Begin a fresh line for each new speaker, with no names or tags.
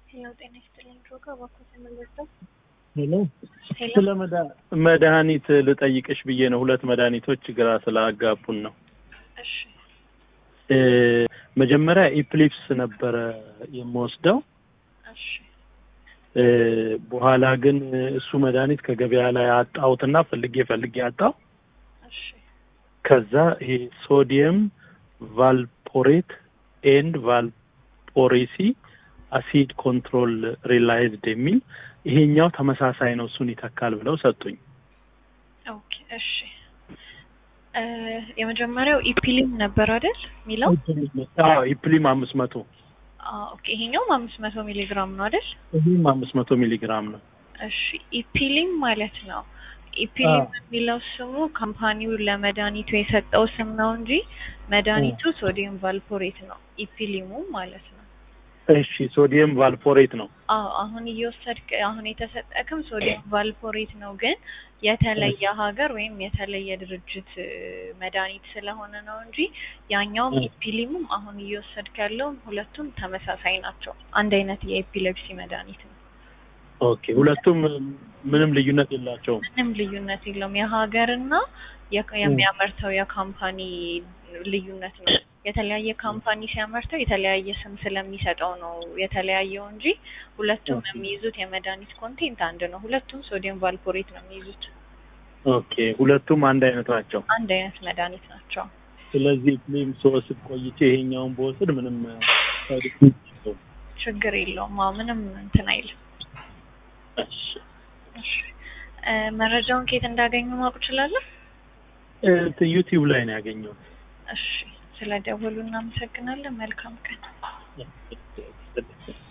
ሄሎ ጤና ይስጥልኝ ድሮጋ እባክዎ ተመለሰው
ሄሎ
ሄሎ
ስለ መዳ- መድኃኒት ልጠይቅሽ ብዬ ነው። ሁለት መድኃኒቶች ግራ ስላጋቡን ነው።
እሺ
እ መጀመሪያ ኢፕሊፕስ ነበረ የምወስደው
እሺ
እ በኋላ ግን እሱ መድኃኒት ከገበያ ላይ አጣሁትና ፈልጌ ፈልጌ አጣሁ።
እሺ
ከዛ ይሄ ሶዲየም ቫልፖሬት ኤንድ ቫልፖሬሲ አሲድ ኮንትሮል ሪላይዝድ የሚል ይሄኛው ተመሳሳይ ነው፣ እሱን ይተካል ብለው ሰጡኝ።
ኦኬ እሺ እ የመጀመሪያው ኢፒሊም ነበር አይደል የሚለው
አዎ ኢፕሊም አምስት መቶ
አዎ ኦኬ ይሄኛውም አምስት መቶ ሚሊ ግራም ነው አይደል
ይህም አምስት መቶ ሚሊግራም ነው።
እሺ ኢፒሊም ማለት ነው ኢፒሊም
አዎ።
የሚለው ስሙ ካምፓኒው ለመድኃኒቱ የሰጠው ስም ነው እንጂ መድኃኒቱ ሶዲየም ቫልፖሬት ነው ኢፒሊሙ ማለት ነው
እሺ ሶዲየም ቫልፖሬት ነው።
አዎ አሁን እየወሰድክ አሁን የተሰጠክም ሶዲየም ቫልፖሬት ነው፣ ግን የተለየ ሀገር ወይም የተለየ ድርጅት እ፣ መድኃኒት ስለሆነ ነው እንጂ ያኛውም
እ።
ኢፒሊሙም አሁን እየወሰድክ ያለውም ሁለቱም ተመሳሳይ ናቸው። አንድ አይነት የኤፒሌፕሲ መድኃኒት ነው።
ኦኬ ሁለቱም ምንም ልዩነት የላቸውም።
ምንም ልዩነት የለውም። የሀገርና የክ- የሚያመርተው የካምፓኒ ልዩነት ነው። የተለያየ ካምፓኒ ሲያመርተው የተለያየ ስም ስለሚሰጠው ነው የተለያየው እንጂ ሁለቱም
ኦኬ።
የሚይዙት የመድኃኒት ኮንቴንት አንድ ነው። ሁለቱም ሶዲየም ቫልፖሬት ነው የሚይዙት።
ኦኬ ሁለቱም አንድ አይነት ናቸው።
አንድ አይነት መድኃኒት ናቸው።
ስለዚህ ኢፕሊም ስወስድ ቆይቼ ይሄኛውን በወስድ ምንም ሳይድ ኢፌክት የለውም።
ችግር የለውም። አዎ ምንም እንትን አይልም።
እሺ
እሺ እ፣ መረጃውን ከየት እንዳገኙ ማወቅ እችላለሁ?
እ፣ ዩቲዩብ ላይ ነው ያገኘሁት።
እሺ ስለ ደወሉ እናመሰግናለን። መልካም ቀን።
እሺ